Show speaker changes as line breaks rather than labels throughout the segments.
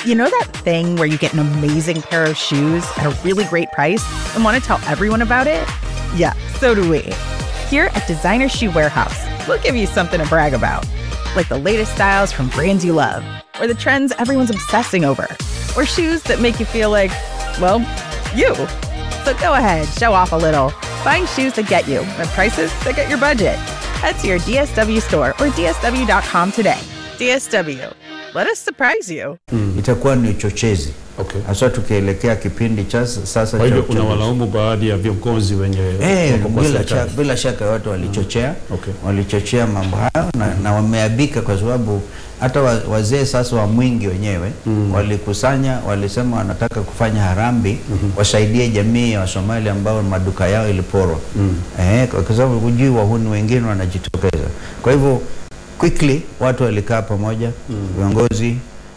You know that thing where you get an amazing pair of shoes at a really great price and want to tell everyone about it? Yeah, so do we. Here at Designer Shoe Warehouse, we'll give you something to brag about, like the latest styles from brands you love, or the trends everyone's obsessing over, or shoes that make you feel like, well, you. So go ahead, show off a little. Find shoes that get you at prices that get your budget. Head to your DSW store or DSW.com today. DSW, let us surprise you.
itakuwa ni uchochezi
Okay.
haswa tukielekea kipindi cha s- sasa
Kwa
cha
hivyo
uchaguzi.
unawalaumu baadhi ya viongozi wenye
Eh,
wako kwa
bila,
serikali.
shaka, bila shaka watu walichochea
Okay.
walichochea mambo hayo na, na wameabika kwa sababu hata wa- wazee sasa wa mwingi wenyewe walikusanya walisema wanataka kufanya harambi wasaidie jamii ya Wasomali ambao maduka yao iliporwa eh, kwa kwa sababu hujui wahuni wengine wanajitokeza kwa hivyo quickly watu walikaa pamoja viongozi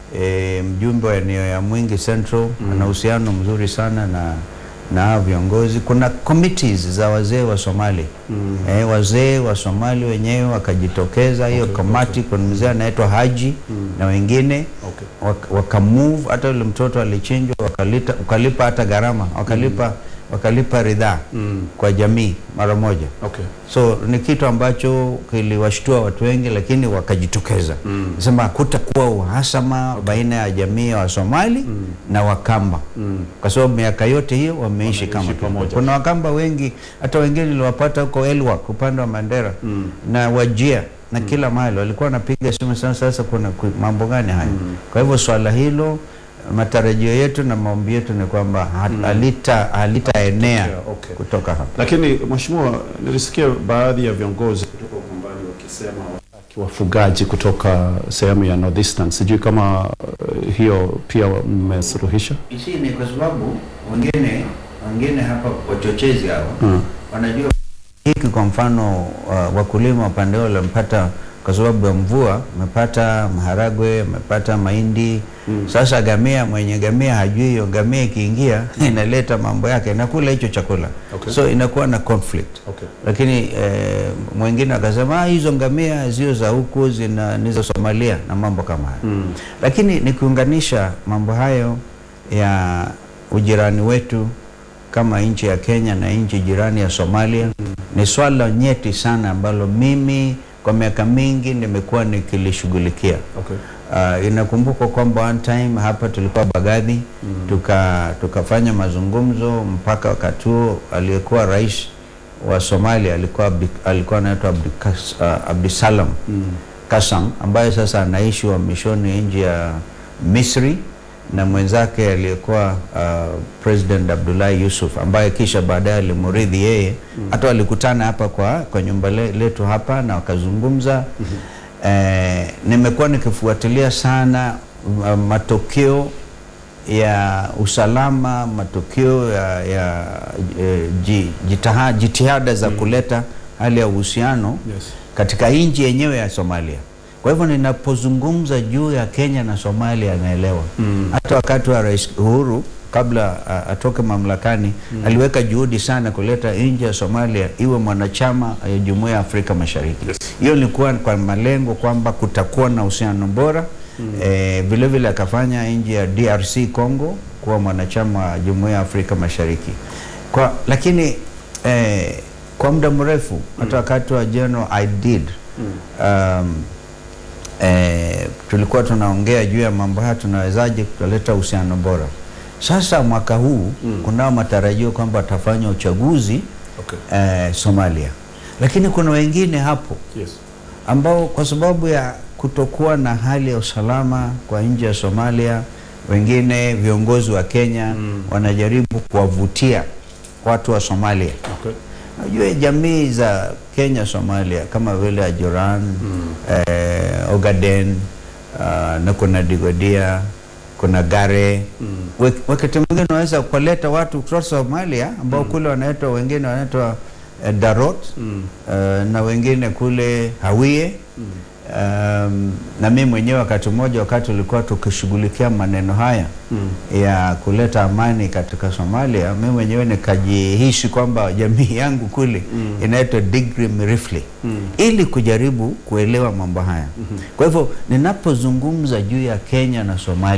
e, mjumbe wa eneo ya Mwingi Central ana uhusiano mzuri sana na na hao viongozi. Kuna committees za wazee wa Somali eh, wazee wa Somali wenyewe wakajitokeza hiyo kamati. Kuna mzee anaitwa Haji na wengine
Okay.
wak- wakamove, hata yule mtoto alichinjwa, wakalita, wakalipa hata gharama, wakalipa wakalipa ridhaa kwa jamii mara moja
Okay.
so ni kitu ambacho kiliwashtua watu wengi lakini wakajitokeza mm. sema hakutakuwa uhasama baina ya jamii ya wasomali na wakamba kwa sababu miaka yote hiyo wameishi kama tu.
pamoja.
kuna wakamba wengi hata wengine niliwapata huko elwak upande wa mandera na wajia na kila mahali walikuwa wanapiga simu sana sasa kuna ku- mambo gani haya kwa hivyo swala hilo matarajio yetu na maombi yetu ni kwamba ha- halita halitaenea
Okay.
kutoka hapa
Lakini mheshimiwa, nilisikia baadhi ya viongozi kutoka Ukambani wakisema wataki wafugaji kutoka sehemu ya Northeastern. Sijui kama uh, hiyo pia mmesuluhisha.
Hii ni kwa sababu wengine wengine hapa wachochezi hawa
Mm.
wanajua hiki, kwa mfano uh, wakulima upande wao wamepata kwa sababu ya mvua, wamepata maharagwe, wamepata mahindi. Sasa gamia, mwenye gamia hajui hiyo gamia ikiingia inaleta mambo yake, inakula hicho chakula
Okay.
so inakuwa na conflict
Okay.
lakini eh, mwingine akasema "Ah, hizo ngamia zio za huku zina ni za Somalia na mambo kama hayo
Mm.
lakini nikiunganisha mambo hayo ya ujirani wetu kama nchi ya Kenya na nchi jirani ya Somalia ni swala nyeti sana ambalo mimi kwa miaka mingi nimekuwa nikilishughulikia.
Okay.
Uh, inakumbukwa kwamba one time hapa tulikuwa Bagadhi tuka tukafanya mazungumzo mpaka wakati huo aliyekuwa rais wa Somalia alikuwa Abdi, alikuwa anaitwa Abdikas- uh, Abdisalam Kasam ambaye sasa anaishi uhamishoni nje ya Misri na mwenzake aliyekuwa uh, President Abdullahi Yusuf ambaye kisha baadaye alimurithi yeye. Hata walikutana hapa kwa, kwa nyumba le, letu hapa na wakazungumza. Eh, nimekuwa nikifuatilia sana uh, matokeo ya usalama, matokeo ya, ya eh, ji- jitaha- jitihada za kuleta hali ya uhusiano
Yes.
katika nchi yenyewe ya Somalia. Kwa hivyo ninapozungumza juu ya Kenya na Somalia anaelewa. Hata wakati wa Rais Uhuru kabla a, atoke mamlakani aliweka juhudi sana kuleta nchi ya Somalia iwe mwanachama ya Jumuiya ya Afrika Mashariki. Hiyo ilikuwa kwa malengo kwamba kutakuwa na uhusiano bora. Eh, vile vile akafanya nchi ya DRC Congo kuwa mwanachama wa Jumuiya ya Afrika Mashariki. Kwa, lakini eh, kwa muda mrefu hata wakati wa General Aidid um, eh, tulikuwa tunaongea juu ya mambo haya, tunawezaje kuleta uhusiano bora. Sasa mwaka huu kunao matarajio kwamba watafanya uchaguzi
Okay.
eh, Somalia, lakini kuna wengine hapo
Yes.
ambao kwa sababu ya kutokuwa na hali ya usalama kwa nchi ya Somalia, wengine viongozi wa Kenya wanajaribu kuwavutia watu wa Somalia.
Okay.
Najua jamii za Kenya Somalia kama vile Ajuran eh, Ogaden uh, na kuna Digodia kuna Gare mm. wakati mwingine unaweza kuleta watu kutoka Somalia ambao kule wanaitwa wengine wanaitwa eh, Darot eh, na wengine kule Hawiye Um, na mimi mwenyewe wakati mmoja wakati ulikuwa tukishughulikia maneno haya ya kuleta amani katika Somalia, mimi mwenyewe nikajihisi kwamba jamii yangu kule inaitwa Digri Mirifli ili kujaribu kuelewa mambo haya. Kwa hivyo ninapozungumza juu ya Kenya na Somalia